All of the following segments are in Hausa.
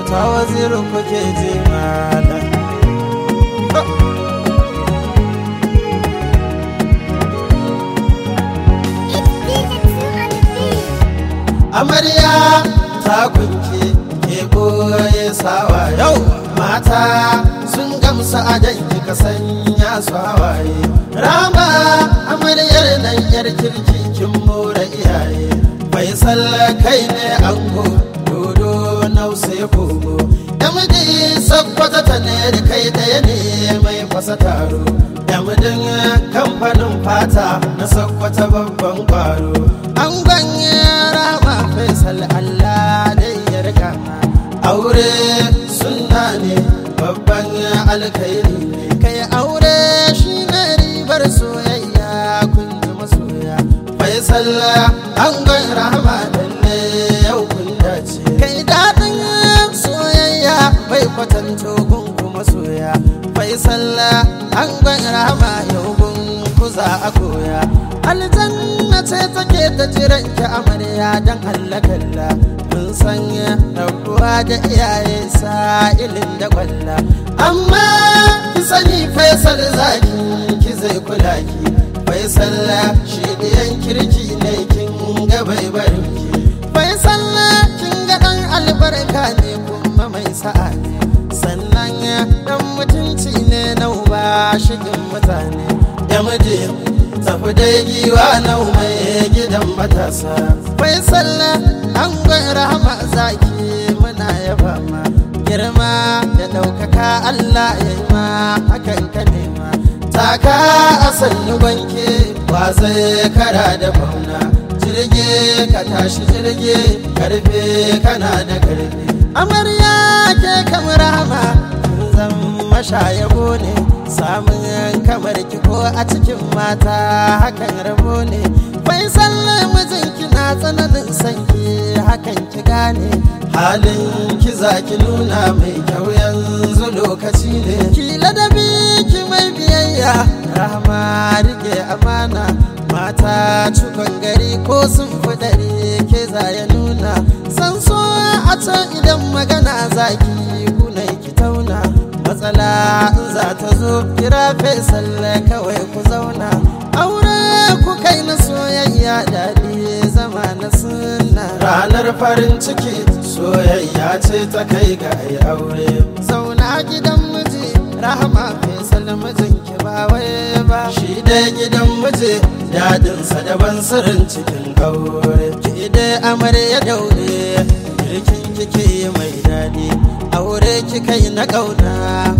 ta wazirin kuke ji malam amarya ta kunke ke boye sawa yau mata sun gamsa a danki ka sanya su hawaye rama amaryar nan yar kirki kin more iyaye bai kai ne ango dodo nausa ya kogo yamdi sabbata ta ne da kai daya ne mai fasa taro yamdin kamfanin fata na sabbata babban kwaro an ganye rama faisal allah dai ya rika aure sunna ne babban alkhairi ne kai aure shi ne ribar soyayya kun ji masoya faisal an gwan rahama dan ne yau kun dace kai daɗin soyayya bai kwatanto gun kuma soya faisal an gwan rahama yau gun ku za a koya aljanna ce take ta jiran ki amarya dan hallakalla mun sanya rabuwa da iyaye sa'ilin da kwalla amma ki sani faisal zaki ki zai kula ki faisal shi diyan kirki ne kin ga bai barin ki faisal kin ga dan albarka ne kuma mai sa'a ne sannan dan mutunci ne na uba shigin mutane ya muje tafi dai giwa na mai gidan matasa bai sallah an rahama zaki muna yaba ma girma da ɗaukaka Allah ya yi ma hakan ka nema taka a sannu banke ba zai kara da fauna jirge ka tashi jirge karfe kana da karfe amarya ke kamar rahama zan mashayabo ne samun kamar ki ko a cikin mata hakan rabo ne bai sallar mijinki na tsananin sanki hakan ki gane halin ki za ki nuna mai kyau yanzu lokaci ne ki ladabi ki mai biyayya rahama rike amana mata cikon gari ko sun fi dare ke za ya nuna san so a can idan magana zaki kunai ki tauna matsala in za ta zo kira fesal kawai ku zauna aure ku kai na soyayya daɗi zama na sunna ranar farin ciki soyayya ce ta kai ga ai aure zauna gidan miji rahama fesal mijin ki ba wai ba shi dai gidan miji dadinsa daban sirrin cikin aure ki dai amarya daure girkin kike mai daɗi aure ki kai na ƙauna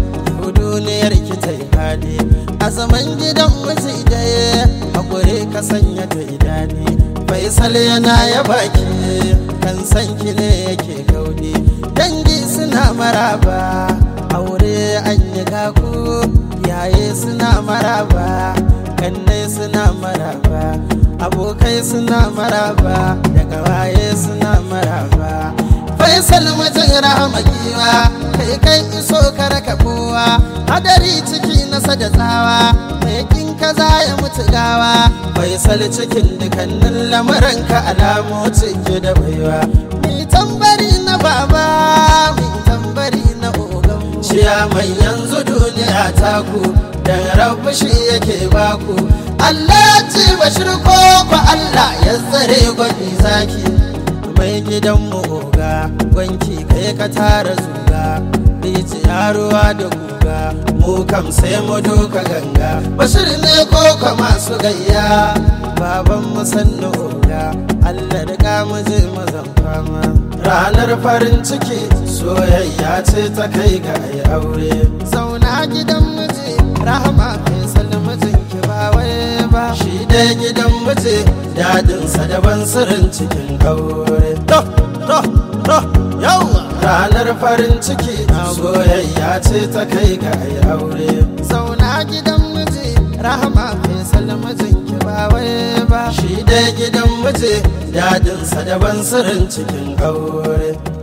duniyar ki ta yi faɗi a zaman gidan miji daya hakuri ka sanya ta idani faisal yana ya baki kan san ki ne yake gaudi dangi suna maraba aure an yi gaku yaye suna maraba kannai suna maraba abokai suna maraba daga waye suna maraba faisal mutum rahama giwa kai kai iso ka raka kowa hadari ciki nasa da tsawa mai kin kaza ya mutu gawa faisal cikin dukannin lamuranka alamu cike da baiwa mi tambari na baba mi tambari na ogan ciya mai yanzu duniya taku dan rabu shi yake baku Allah ci bashir ko Allah ya tsare gwani zaki mai gidan mu oga gwanki kai ka tara zuga rijiya ruwa da guga mu kam sai mu doka ganga bashir ne ko ka masu gayya baban mu sannu oga Allah da mu je mazan fama ranar farin ciki soyayya ce ta kai ga ai aure zauna gidan miji rahama faisal mijin ki ba wai ba shi dai gidan miji dadinsa daban sirrin cikin aure to to to yawa ranar farin ciki soyayya ce ta kai ga ai aure zauna gidan miji rahama faisal mijin ki ba wai ba shi dai gidan miji dadinsa daban sirrin cikin aure